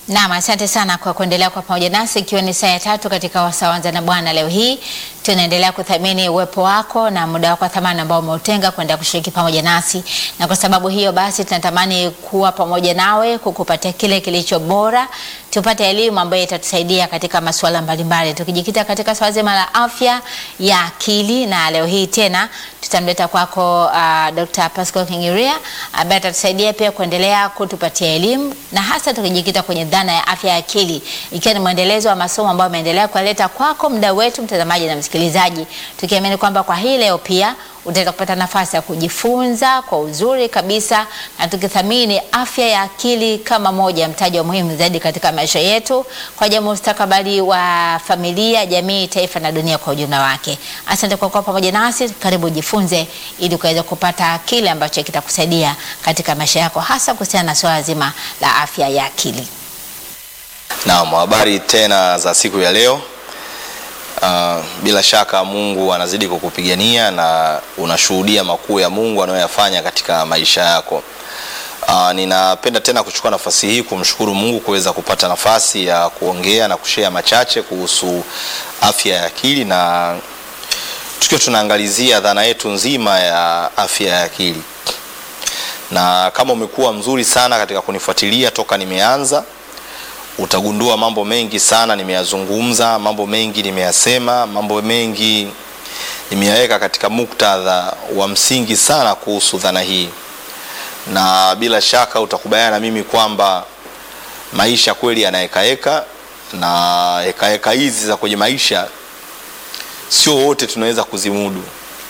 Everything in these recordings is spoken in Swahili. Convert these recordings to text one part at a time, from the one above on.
Naam, asante sana kwa kuendelea kwa pamoja nasi, ikiwa ni saa ya tatu katika Wasawanza na Bwana. Leo hii tunaendelea kuthamini uwepo wako na muda wako wa thamani ambao umeutenga kwenda kushiriki pamoja nasi, na kwa sababu hiyo basi tunatamani kuwa pamoja nawe kukupatia kile kilicho bora, tupate elimu ambayo itatusaidia katika masuala mbalimbali, tukijikita katika swala zima la afya ya akili. Na leo hii tena tutamleta kwako uh, Dr. Pascal Kingiria ambaye atatusaidia pia kuendelea kutupatia elimu na hasa tukijikita kwenye dhana ya afya ya akili, ikiwa ni mwendelezo wa masomo ambayo ameendelea kuleta kwako mda wetu mtazamaji na msikilizaji, tukiamini kwamba kwa hii leo pia utaweza kupata nafasi ya kujifunza kwa uzuri kabisa, na tukithamini afya ya akili kama moja ya mtaji wa muhimu zaidi katika maisha yetu kwa ajili ya mustakabali wa familia, jamii, taifa na dunia kwa ujumla wake. Asante kwa kuwa pamoja nasi, karibu ujifunze ili ukaweza kupata kile ambacho kitakusaidia katika maisha yako, hasa kuhusiana na swala zima la afya ya akili. Naam, habari tena za siku ya leo. Uh, bila shaka Mungu anazidi kukupigania na unashuhudia makuu ya Mungu anayoyafanya katika maisha yako. Uh, ninapenda tena kuchukua nafasi hii kumshukuru Mungu kuweza kupata nafasi ya kuongea na kushare machache kuhusu afya ya akili na tukiwa tunaangalizia dhana yetu nzima ya afya ya akili. Na kama umekuwa mzuri sana katika kunifuatilia toka nimeanza utagundua mambo mengi sana nimeyazungumza, mambo mengi nimeyasema, mambo mengi nimeyaweka katika muktadha wa msingi sana kuhusu dhana hii, na bila shaka utakubaliana na mimi kwamba maisha kweli yanahekaheka, na hekaheka hizi za kwenye maisha sio wote tunaweza kuzimudu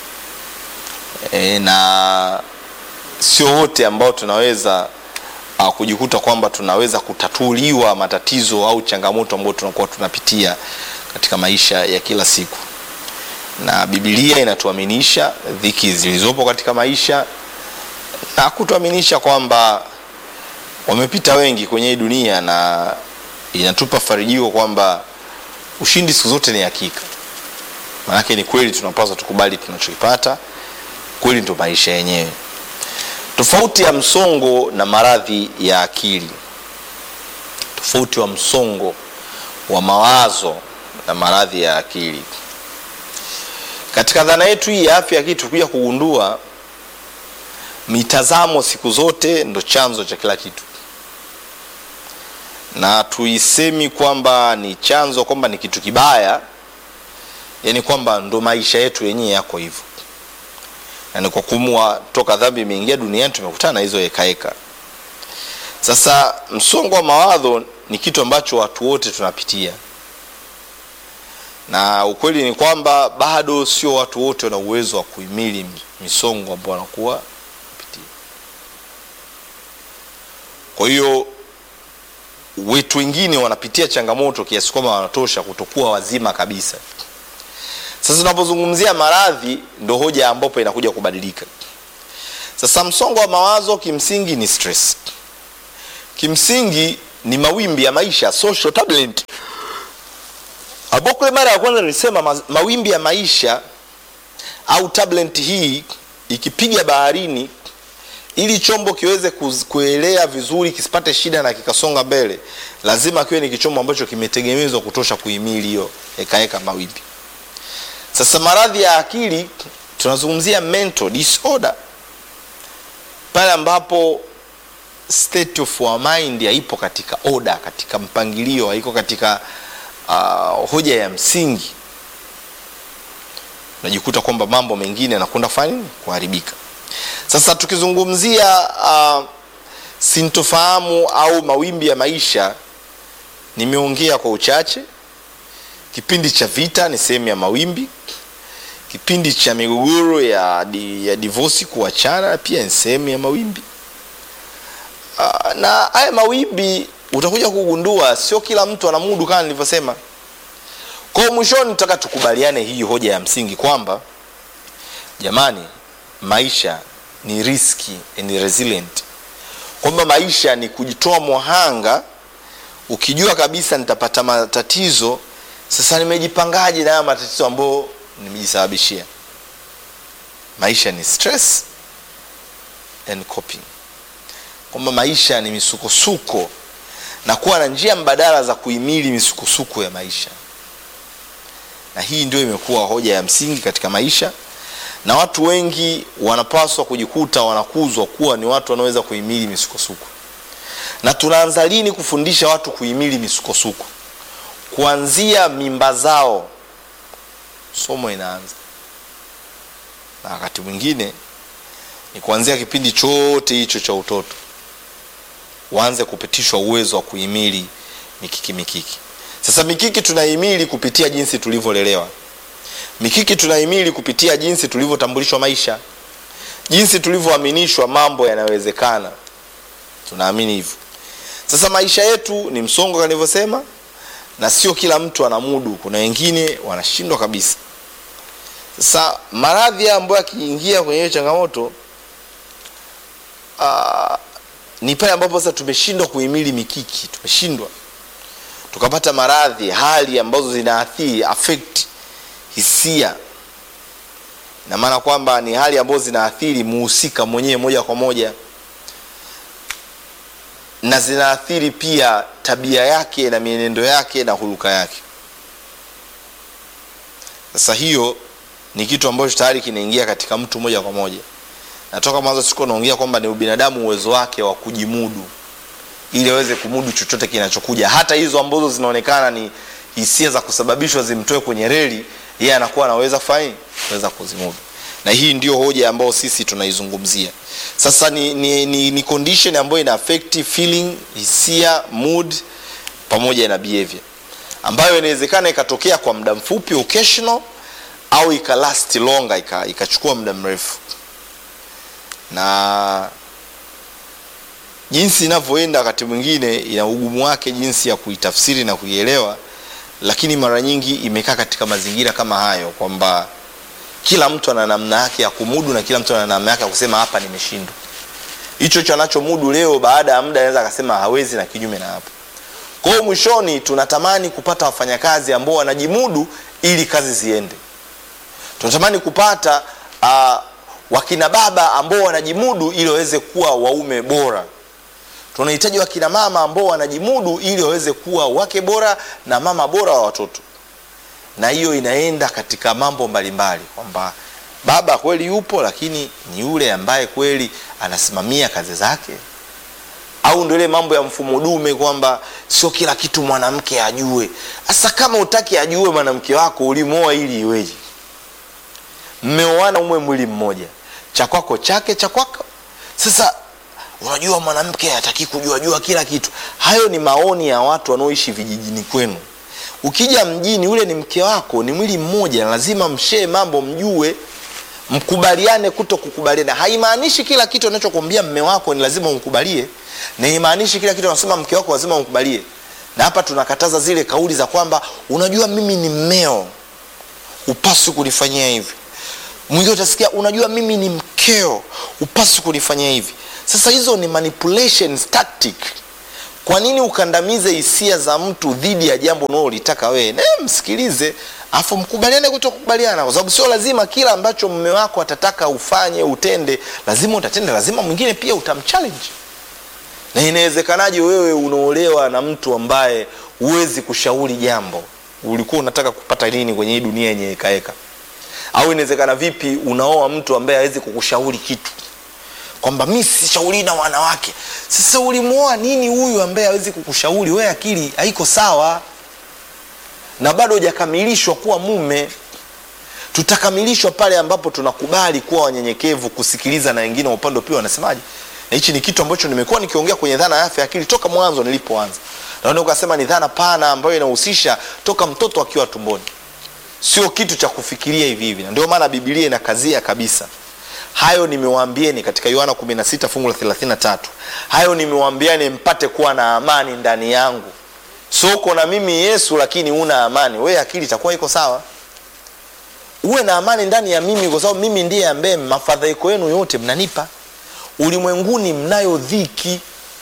e, na sio wote ambao tunaweza uh, kujikuta kwamba tunaweza kutatuliwa matatizo au changamoto ambayo tunakuwa tunapitia katika maisha ya kila siku, na Biblia inatuaminisha dhiki zilizopo katika maisha na kutuaminisha kwamba wamepita wengi kwenye hii dunia, na inatupa farijio kwamba ushindi siku zote ni hakika. Maanake ni kweli, tunapaswa tukubali tunachokipata, kweli ndio maisha yenyewe. Tofauti ya msongo na maradhi ya akili, tofauti wa msongo wa mawazo na maradhi ya akili. Katika dhana yetu hii ya afya ya akili, tukuja kugundua mitazamo siku zote ndo chanzo cha kila kitu, na tuisemi kwamba ni chanzo, kwamba ni kitu kibaya, yani kwamba ndo maisha yetu yenyewe yako hivyo na ni kwa kumua toka dhambi imeingia duniani tumekutana na hizo hekaheka. Sasa msongo wa mawazo ni kitu ambacho watu wote tunapitia, na ukweli ni kwamba bado sio watu wote wana uwezo wa kuhimili misongo ambao wanakuwa pitia. Kwa hiyo wetu wengine wanapitia changamoto kiasi kwamba wanatosha kutokuwa wazima kabisa. Sasa tunapozungumzia maradhi ndo hoja ambapo inakuja kubadilika. Sasa msongo wa mawazo kimsingi ni stress, kimsingi ni mawimbi ya maisha, social turbulence, ambao kule mara ya kwanza nilisema ma, mawimbi ya maisha au turbulent hii ikipiga baharini, ili chombo kiweze kuelea vizuri kisipate shida na kikasonga mbele, lazima kiwe ni kichombo ambacho kimetegemezwa kutosha kuhimili hiyo hekaheka mawimbi. Sasa maradhi ya akili tunazungumzia mental disorder, pale ambapo state of our mind haipo katika order, katika mpangilio, haiko katika uh, hoja ya msingi, unajikuta kwamba mambo mengine yanakwenda kufanya nini, kuharibika. Sasa tukizungumzia uh, sintofahamu au mawimbi ya maisha, nimeongea kwa uchache. Kipindi cha vita ni sehemu ya mawimbi. Kipindi cha migogoro ya, di, ya divorce kuachana pia ni sehemu ya mawimbi. Uh, na haya mawimbi utakuja kugundua sio kila mtu anamudu kama nilivyosema. Kwa hiyo mwishoni, nataka tukubaliane hii hoja ya msingi kwamba jamani, maisha ni riski and resilient, kwamba maisha ni kujitoa muhanga, ukijua kabisa nitapata matatizo sasa nimejipangaje na haya matatizo ambayo nimejisababishia? Maisha ni stress and coping, kwamba maisha ni misukosuko na kuwa na njia mbadala za kuhimili misukosuko ya maisha na hii ndio imekuwa hoja ya msingi katika maisha na watu wengi wanapaswa kujikuta wanakuzwa kuwa ni watu wanaoweza kuhimili misukosuko na tunaanza lini kufundisha watu kuhimili misukosuko kuanzia mimba zao somo inaanza na wakati mwingine ni kuanzia kipindi chote hicho cha utoto waanze kupitishwa uwezo wa kuhimili mikiki mikiki sasa mikiki tunahimili kupitia jinsi tulivyolelewa mikiki tunahimili kupitia jinsi tulivyotambulishwa maisha jinsi tulivyoaminishwa mambo yanawezekana tunaamini hivyo sasa maisha yetu ni msongo kama nilivyosema na sio kila mtu ana mudu kuna wengine wanashindwa kabisa sasa maradhi ambayo yakiingia kwenye hiyo changamoto uh, ni pale ambapo sasa tumeshindwa kuhimili mikiki tumeshindwa tukapata maradhi hali ambazo zinaathiri affect hisia na maana kwamba ni hali ambazo zinaathiri muhusika mwenyewe moja kwa moja na zinaathiri pia tabia yake na mienendo yake na huluka yake sasa hiyo ni kitu ambacho tayari kinaingia katika mtu moja kwa moja natoka mwanzo siku naongea kwamba ni ubinadamu uwezo wake wa kujimudu ili aweze kumudu chochote kinachokuja hata hizo ambazo zinaonekana ni hisia za kusababishwa zimtoe kwenye reli yeye anakuwa anaweza kufanya aweza kuzimudu na hii ndio hoja ambayo sisi tunaizungumzia sasa ni, ni, ni, ni condition ambayo ina affect feeling hisia mood pamoja na behavior ambayo inawezekana ikatokea kwa muda mfupi occasional au ikalast longa ikachukua muda mrefu na jinsi inavyoenda wakati mwingine ina ugumu wake jinsi ya kuitafsiri na kuielewa lakini mara nyingi imekaa katika mazingira kama hayo kwamba kila mtu ana namna yake ya kumudu na kila mtu ana namna yake ya kusema hapa nimeshindwa hicho cho anachomudu leo baada ya muda anaweza akasema hawezi na kinyume na hapo kwa hiyo mwishoni tunatamani kupata wafanyakazi ambao wanajimudu ili kazi ziende tunatamani kupata uh, wakina baba ambao wanajimudu ili waweze kuwa waume bora tunahitaji wakina mama ambao wanajimudu ili waweze kuwa wake bora na mama bora wa watoto na hiyo inaenda katika mambo mbalimbali kwamba baba kweli yupo lakini ni yule ambaye kweli anasimamia kazi zake au ndio ile mambo ya mfumo dume kwamba sio kila kitu mwanamke ajue sasa kama utaki ajue mwanamke wako ulimwoa ili iweje mmeoana umwe mwili mmoja cha kwako chake cha kwako sasa unajua mwanamke hataki kujua jua kila kitu hayo ni maoni ya watu wanaoishi vijijini kwenu ukija mjini ule ni mke wako ni mwili mmoja lazima mshee mambo mjue mkubaliane kuto kukubaliana haimaanishi kila kitu anachokwambia mme wako ni lazima umkubalie na haimaanishi kila kitu anasema mke wako lazima umkubalie na hapa tunakataza zile kauli za kwamba unajua mimi ni mmeo upaswi kunifanyia hivi mwingine utasikia unajua mimi ni mkeo upaswi kunifanyia hivi sasa hizo ni manipulations tactic kwa nini ukandamize hisia za mtu dhidi ya jambo unaolitaka wewe ne msikilize afu mkubaliane kuto kukubaliana kwa sababu sio lazima kila ambacho mme wako atataka ufanye utende lazima utatenda lazima mwingine pia utamchallenge na inawezekanaje wewe unaolewa na mtu ambaye huwezi kushauri jambo ulikuwa unataka kupata nini kwenye hii dunia yenye ekaeka au inawezekana vipi unaoa mtu ambaye hawezi kukushauri kitu kwamba mi sishauri na wanawake sasa ulimwoa nini huyu ambaye hawezi kukushauri we akili haiko sawa na bado hujakamilishwa kuwa mume tutakamilishwa pale ambapo tunakubali kuwa wanyenyekevu kusikiliza na wengine wa upande pia wanasemaje na hichi ni kitu ambacho nimekuwa nikiongea kwenye dhana ya afya akili toka mwanzo nilipoanza naona ukasema ni dhana pana ambayo inahusisha toka mtoto akiwa tumboni sio kitu cha kufikiria hivi hivi na ndio maana bibilia inakazia kabisa hayo nimewaambieni katika yohana 16 fungu la 33 hayo nimewaambiani mpate kuwa na amani ndani yangu soko na mimi yesu lakini una amani we akili itakuwa iko sawa uwe na amani ndani ya mimi kwa sababu mimi ndiye ambaye mafadhaiko yenu yote mnanipa ulimwenguni mnayo dhiki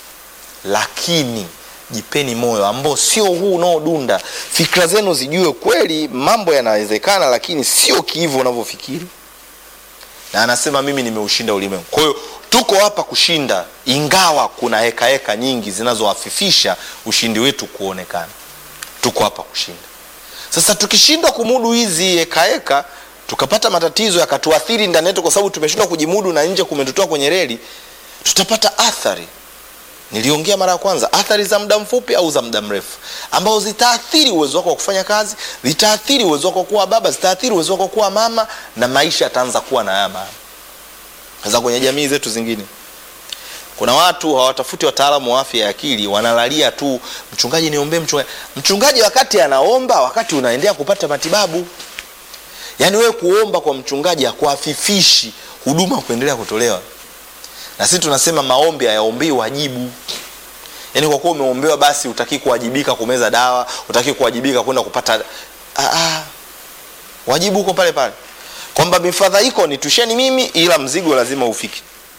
lakini jipeni moyo ambao sio huu unaodunda fikra zenu zijue kweli mambo yanawezekana lakini sio kiivo unavyofikiri na anasema mimi nimeushinda ulimwengu kwa hiyo tuko hapa kushinda ingawa kuna heka heka nyingi zinazoafifisha ushindi wetu kuonekana tuko hapa kushinda sasa tukishindwa kumudu hizi heka heka tukapata matatizo yakatuathiri ndani yetu kwa sababu tumeshindwa kujimudu na nje kumetutoa kwenye reli tutapata athari niliongea mara ya kwanza athari za muda mfupi au za muda mrefu ambao zitaathiri uwezo wako wa kufanya kazi zitaathiri uwezo wako wa kuwa baba zitaathiri uwezo wako wa kuwa mama na maisha yataanza kuwa na haya maana sasa kwenye jamii zetu zingine kuna watu hawatafuti wataalamu wa afya ya akili wanalalia tu mchungaji niombee mchungaji mchungaji wakati anaomba wakati unaendelea kupata matibabu yaani wewe kuomba kwa mchungaji hakuafifishi huduma kuendelea kutolewa na sisi tunasema maombi hayaombii wajibu yaani kwa kuwa umeombewa basi utaki kuwajibika kumeza dawa utaki kuwajibika kwenda kupata ah, ah. wajibu huko pale pale kwamba mifadhaiko nitusheni mimi ila mzigo lazima ufike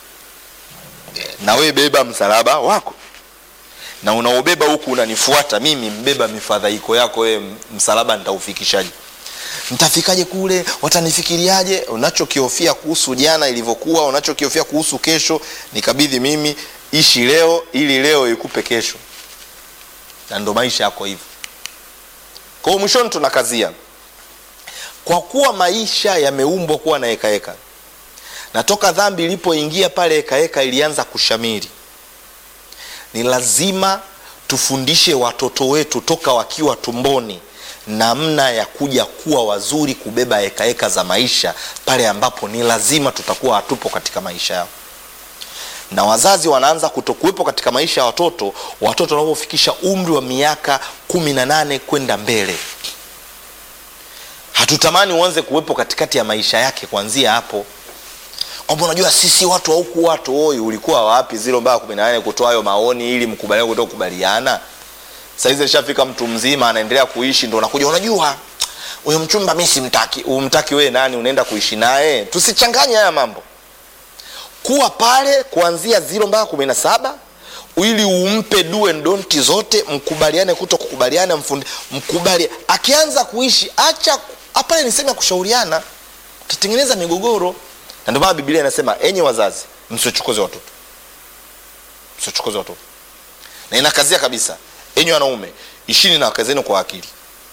na wewe beba msalaba wako na unaobeba huku unanifuata mimi mbeba mifadhaiko yako wewe msalaba nitaufikishaje nitafikaje kule watanifikiriaje unachokihofia kuhusu jana ilivyokuwa unachokihofia kuhusu kesho nikabidhi mimi ishi leo ili leo ikupe kesho na ndo maisha yako hivyo kwa hiyo mwishoni tunakazia kwa kuwa maisha yameumbwa kuwa na hekaheka na toka dhambi ilipoingia pale hekaheka ilianza kushamiri ni lazima tufundishe watoto wetu toka wakiwa tumboni namna ya kuja kuwa wazuri kubeba hekaheka za maisha pale ambapo ni lazima tutakuwa hatupo katika maisha yao na wazazi wanaanza kutokuwepo katika maisha ya watoto watoto wanapofikisha umri wa miaka kumi na nane kwenda mbele hatutamani uanze kuwepo katikati ya maisha yake kuanzia hapo kwamba unajua sisi watu wa huku watu oi ulikuwa wapi zilo mpaka kumi na nane kutoa hayo maoni ili mkubaliane kutoka kubaliana saizi alishafika mtu mzima anaendelea kuishi ndo unakuja unajua huyo mchumba mi simtaki umtaki wewe nani unaenda kuishi naye tusichanganye haya mambo kuwa pale kuanzia ziro mpaka kumi na saba ili umpe do and don't zote mkubaliane kuto kukubaliana mfundi mkubali akianza kuishi acha pale ni sehemu ya kushauriana utatengeneza migogoro na ndio maana biblia inasema enyi wazazi msiochokoze watoto msiochokoze watoto na inakazia kabisa enyi wanaume ishini na wake zenu kwa akili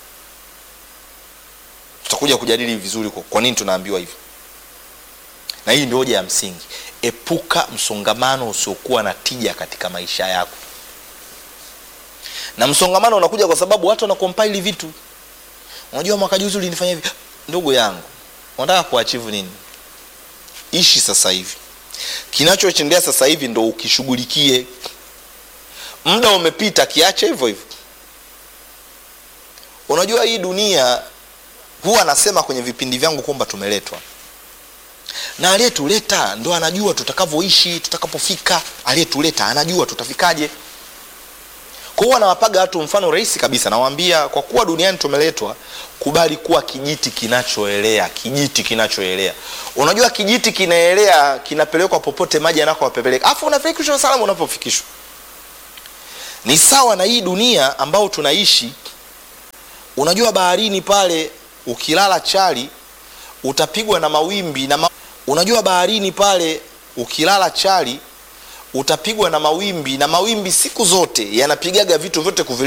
tutakuja kujadili vizuri kwa, kwa nini tunaambiwa hivyo na hii ndio hoja ya msingi epuka msongamano usiokuwa na tija katika maisha yako na msongamano unakuja kwa sababu watu wanakompaili vitu unajua mwaka juzi ulinifanya hivi ndugu yangu unataka kuachivu nini ishi sasa hivi kinachochendea sasa hivi ndo ukishughulikie muda umepita kiache hivyo hivyo unajua hii dunia huwa anasema kwenye vipindi vyangu kwamba tumeletwa na aliyetuleta ndo anajua tutakavyoishi tutakapofika aliyetuleta anajua tutafikaje kwa hiyo anawapaga watu mfano rahisi kabisa nawaambia kwa kuwa duniani tumeletwa kubali kuwa kijiti kinachoelea kijiti kinachoelea unajua kijiti kinaelea kinapelekwa popote maji anakowapeleka afu unafikishwa salama unapofikishwa ni sawa na hii dunia ambao tunaishi unajua baharini pale ukilala chali utapigwa na mawimbi na ma... unajua baharini pale ukilala chali utapigwa na mawimbi na mawimbi siku zote yanapigaga vitu vyote kuvile